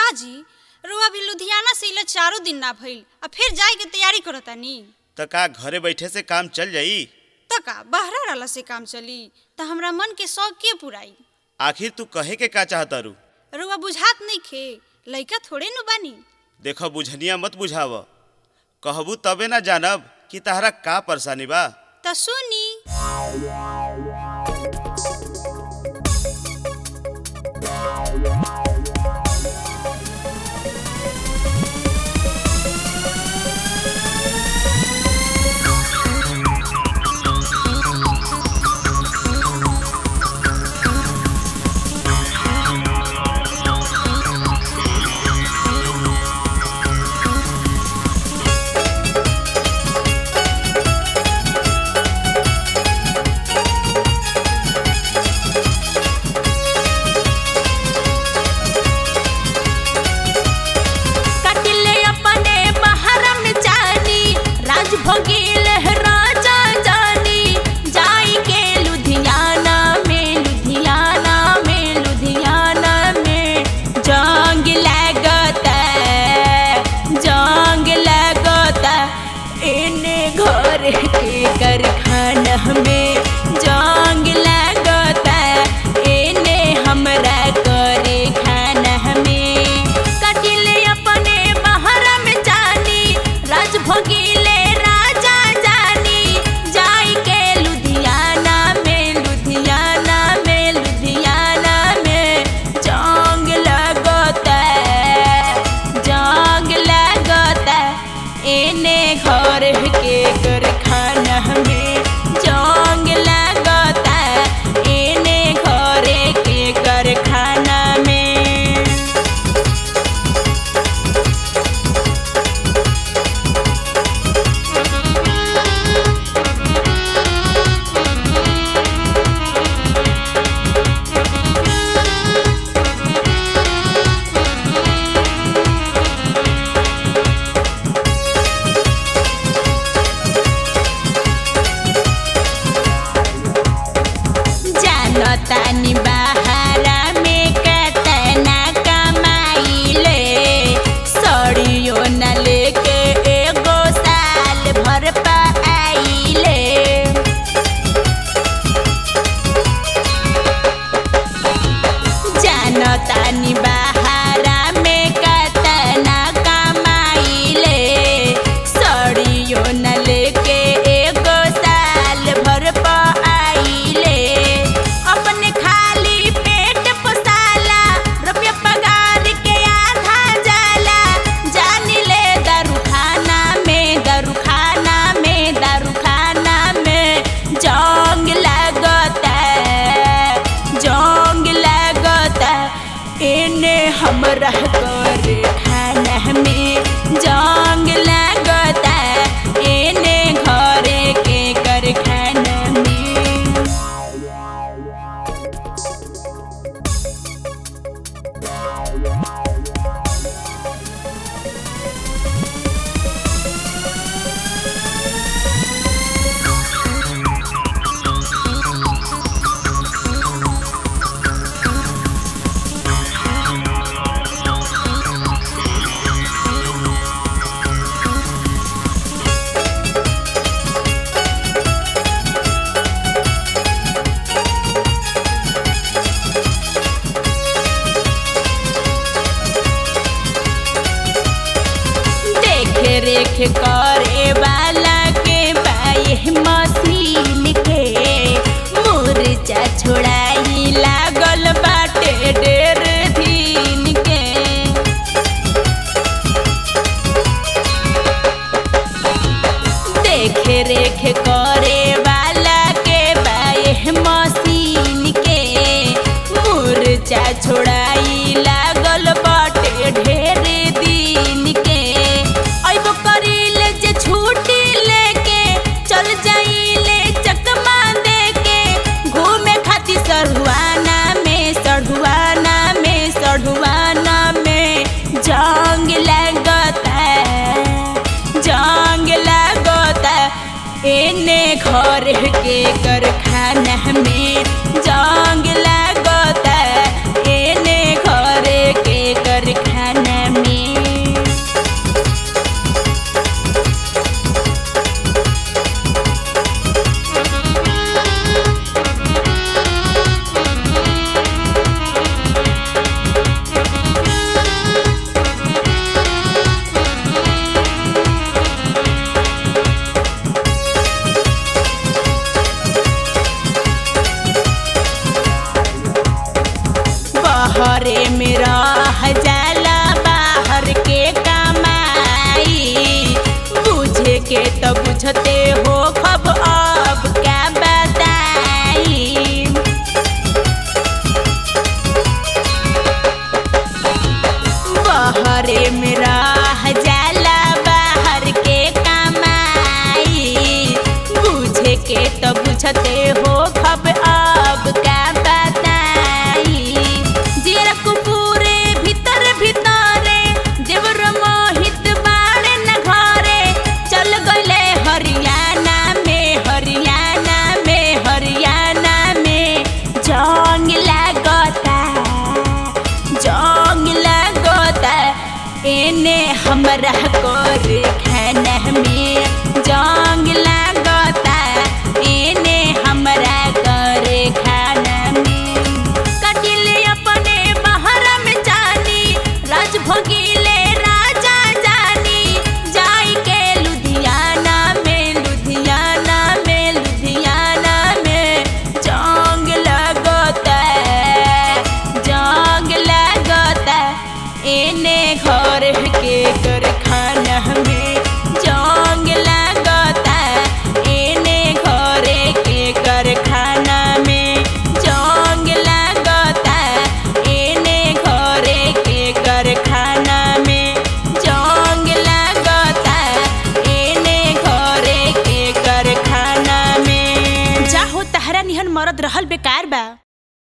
काजी रुआ भी लुधियाना से इला चारों दिन ना भइल आ फिर जाए के तैयारी करतानी त का घरे बैठे से काम चल जाई त का बहरा रहला से काम चली त हमरा मन के शौक के पुराई आखिर तू कहे के का चाहतारू रुआ बुझात नहीं खे लइका थोड़े नु बानी देख बुझनिया मत बुझाव कहबू तबे ना जानब कि तहरा का परेशानी बा त सुनी कटिले अपने बहरम जानी राज भोगिल राजा जानी जाई के लुधियाना में लुधियाना में लुधियाना में जंग लगत जंग लगत इने घर के कारखाना में जंग लगत इने हमरा करे खाना में कटिले अपने बहरम जानी राज भोगिले राजा जानी जाई के लुधियाना में लुधियाना में लुधियाना में जंग लगत जंग लगत एने घर के कारखाना में जंग लगत एने घर के कारखाना में जानतानी बहारा में कतना कमाइले सड़ियो न लेके एगो साल भर पाइले जानतानी बहारा में कतना कमाइले सड़ियो न लेके एगो साल भर पाइले अपने खाली पेट पोसाला रुपया पगार के आधा जाला जान ले दारू खाना में दारू खाना में दारू खाना में जंग लगता जंग लगता इने हमरा करे खाना में जंग लगता इने घरे के कर खाना में देख रेख करे वाला के बाई मशीन के मुरचा छोड़ाई लागल बाटे डेर दिन के देख रेख करे वाला के बाई मशीन के मुरचा छोड़ाई लागल बाटे ढेर दिन के अइबो करीले जे छुट्टी लेके चल जाइले चकमा देके घूमे खातिर सढ़ुआना में सढ़ुआना में सढ़ुआना में जंग लगता जंग लगता एने घर के कारखाना में जंग लगता एने घर के कारखाना घरे में रह जाला बाहर के कमाई बुझे के तो बुझते हो खब अब का बताई जेरा कुपूरे भीतर भीतरे देवर मोहित बाड़े न घरे चल गले हरियाणा में हरियाणा में हरियाणा में जंग लागता जंग लागता एने हमरा कोर खाना में जंग लागता एने हमरा कर खाना में कटिले अपने बाहर में जानी राज भोगिले राजा जानी जाई के लुधियाना में लुधियाना में लुधियाना में जंग लगता जंग लगता एने घर के कारखाना में जंग लगता एने घर के कारखाना में जंग लगता एने घर के कारखाना में जंग लगता एने घर के कारखाना में जाहो तहरा निहन मरद रहल बेकार बा